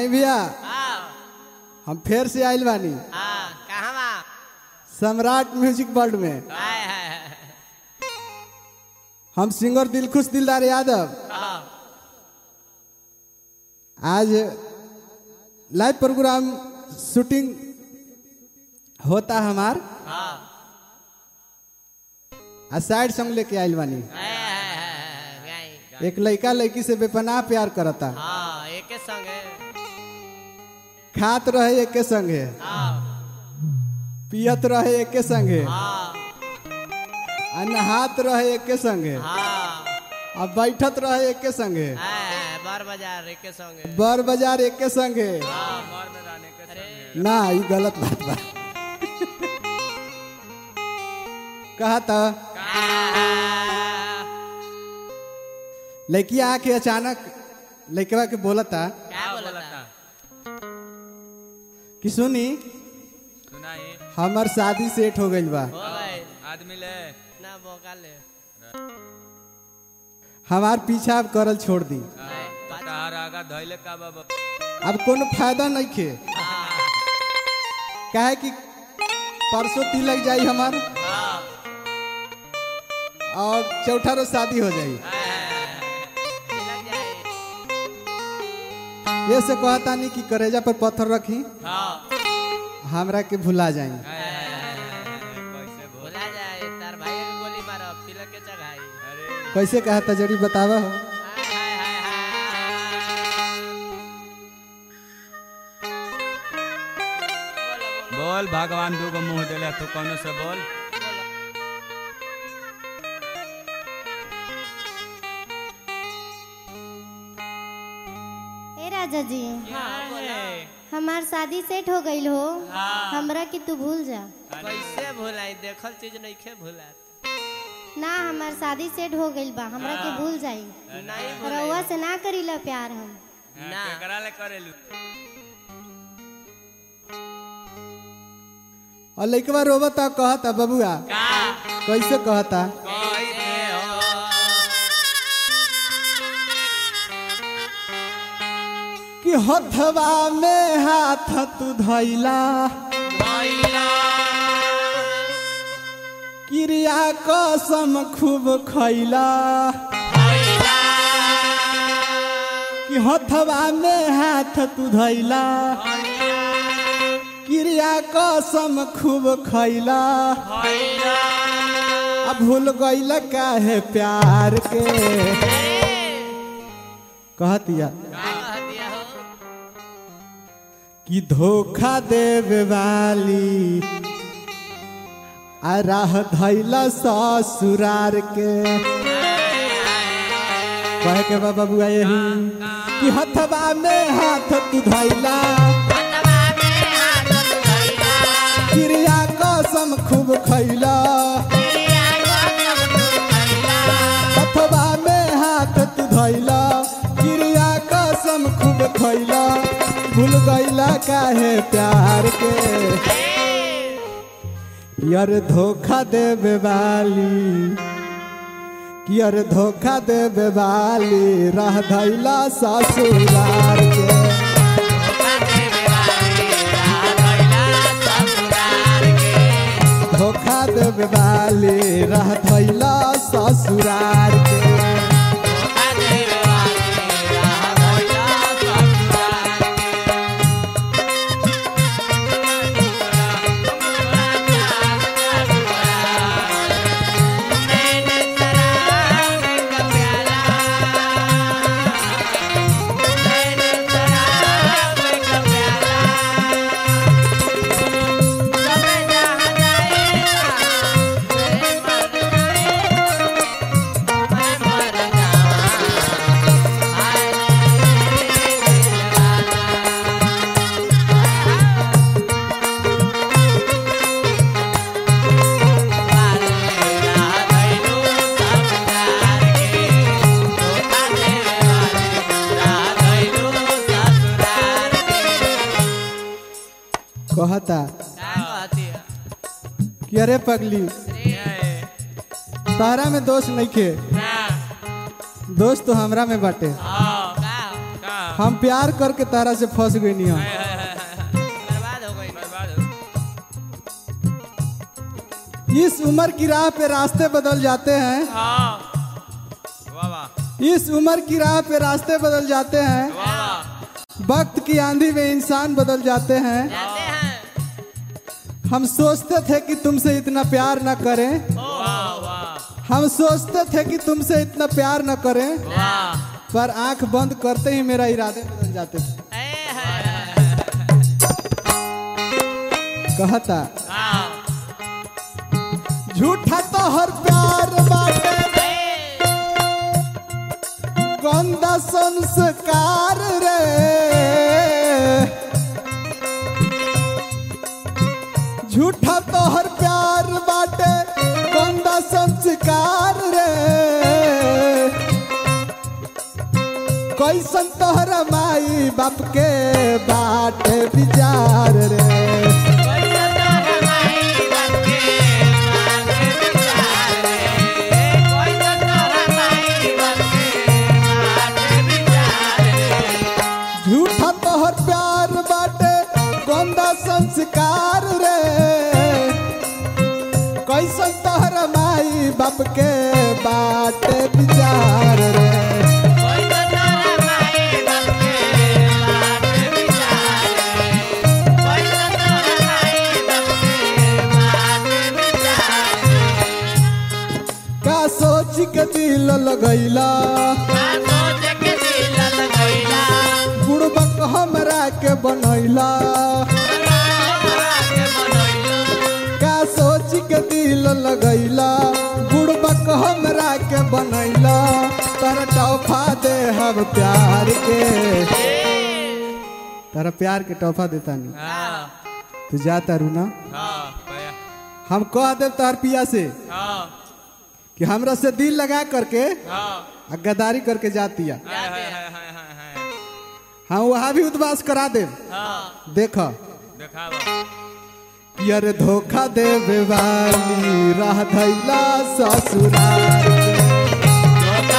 आई भैया हाँ हम फिर से आइल बानी हाँ कहाँ बा सम्राट म्यूजिक वर्ल्ड में हाय हाय हाय हम सिंगर दिलखुश दिलदार यादव हाँ आज लाइव प्रोग्राम शूटिंग होता हमार हाँ आ साइड सॉन्ग लेके आइल बानी हाय हाय हाय गाई एक लड़का लड़की से बेपनाह प्यार करता हाँ एके संग है खात रहे एके संगे हाँ पियत रहे एके संगे हाँ आ नहात रहे एके संगे हाँ आ बैठत रहे एके संगे हाय हाय बार बाजार एके संग है बर बाजार एके संगे हाँ बार में रहने के अरे ना ई गलत बात बा कहा था लड़की आके अचानक लड़कवा के बोलता क्या बोला था कि सुनी सुनाई हमार शादी सेट हो गइल बा हो गए आदमी ले ना बोका ले हमार पीछा अब करल छोड़ दी तार आगा धैले का बाबा अब कोनो फायदा नहीं खे काहे कि परसों तिलक जाई हमार हाँ और चौथा रोज शादी हो जाई लग जाए ये से कहता नहीं कि करेजा पर पत्थर रखी हाँ हमरा के भुला जाई कैसे बोल भुला जाए तार भाई के गोली मारो तिलक के चढ़ाई अरे कैसे कहता जरी बतावा हो हाय हाय हाय हाय बोलो बोलो बोल भगवान दू गो मुंह देले तू कौनो से बोल ए राजा जी हाँ बोलो हमार शादी सेट हो गईल हो हाँ। हमरा के तू भूल जा कैसे भुलाई देखल चीज नहीं खे भुला ना हमार शादी सेट हो गईल बा हमरा के भूल जाई नहीं रउआ भुलाई से ना करीला प्यार हम ना केकरा ले करेलू और लड़कवा रोबता कहता बबुआ का कैसे कहता कैसे हो कि हथवा में हाथ तू धैला भैला क्रिया कसम खूब खैला भैला कि हथवा में हाथ तू धैला क्रिया कसम खूब खैला भैला अब भूल गईल काहे प्यार के कहतिया का कह दिया हो कि धोखा देवे वाली आ राह धैला ससुरार के कहे के बा बबुआ यही कि हथवा में हाथ तू धैला हथवा में हाथ धइला क्रिया कसम खूब खैला क्रिया कसम तू धइला हथवा में हाथ तू धैला क्रिया कसम खूब खैला भूल गईला काहे प्यार के यार धोखा देवे वाली कि यार धोखा देवे वाली रह धैला ससुरार के धोखा देवे वाली रह धैला ससुरार के कहता कि अरे पगली तारा में दोष नहीं खे दोस्त तो हमरा में बाटे का हम प्यार करके तारा से फंस गई नहीं हम बर्बाद हो गई बर्बाद हो इस उम्र की राह पे रास्ते बदल जाते हैं हाँ वाह वाह इस उम्र की राह पे रास्ते बदल जाते हैं वाह वाह वक्त की आंधी में इंसान बदल जाते हैं जाते हैं हम सोचते थे कि तुमसे इतना प्यार न करें वाह वाह हम सोचते थे कि तुमसे इतना प्यार न करें वाह पर आंख बंद करते ही मेरा इरादे बदल जाते थे ए है कहता हाँ झूठा तो हर प्यार बाटे गंदा संस्कार रे झूठा तो हर प्यार बाटे गंदा संस्कार रे कैसन तोहरा माई बाप के बाटे विचार रे झूठा तोहर प्यार बाटे गंदा संस्कार रे कैसन तोहर माई बाप के बाटे विचार रे का सोच के दिल लगैला बुड़बक हमरा के बनैला का सोच के दिल लगैला बुड़बक हमरा के बनैला तर तोहफा दे हम प्यार के तारा प्यार के तोहफा देता नहीं हाँ तू जा तारू ना हाँ भैया हम कह देव तार पिया से हाँ कि हमरा से दिल लगा करके हाँ आ गद्दारी करके जातिया हाय हाय हाय हाय हाय हाय हाँ वहाँ भी उद्वास करा दे हाँ देख देखावा यार धोखा देवे वाली राह धैला ससुराल के।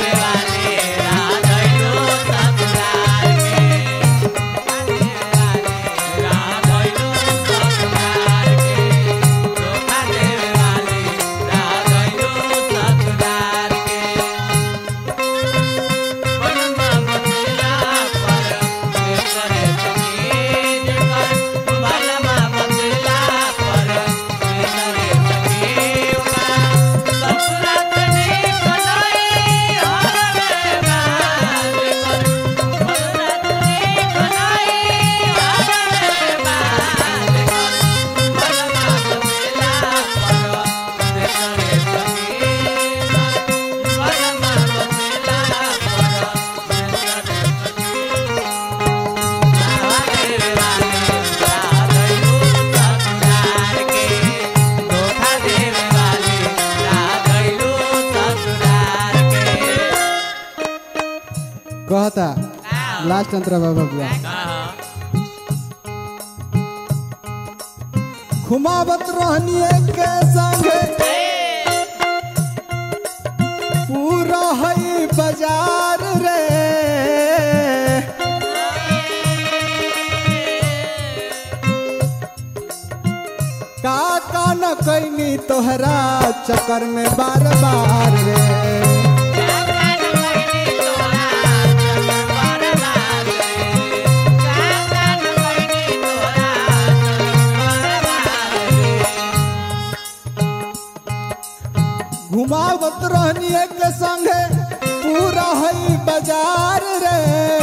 कहता लास्ट अंतरा बाबा बुआ घुमावत रहनी के संगे पूरा हई बाजार रे का का न कैनी तोहरा चक्कर में बार बार रे घुमावत रहनी के संगे पूरा हई बाजार रे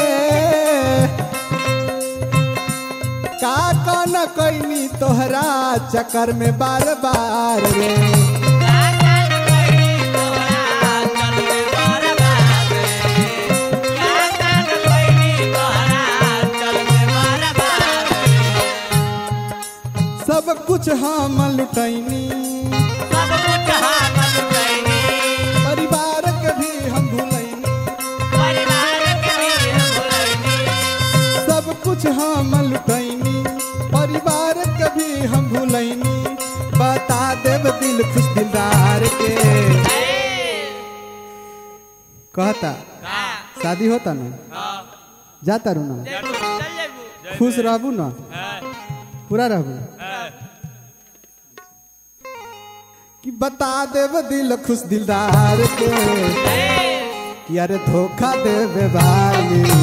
का का न कैनी तोहरा चक्कर में बार बार रे सब कुछ हम लुटैनी परिवार के भी हम भूलैनी सब कुछ हम लुटैनी परिवार के भी हम भूलैनी बता देव दिल खुश दिलदार के कहता शादी होता ना जाता रू ना चल जाइबू खुश रहबू ना है पूरा रहबू है कि बता देव दिल खुश दिलदार के कि अरे धोखा देवे वाली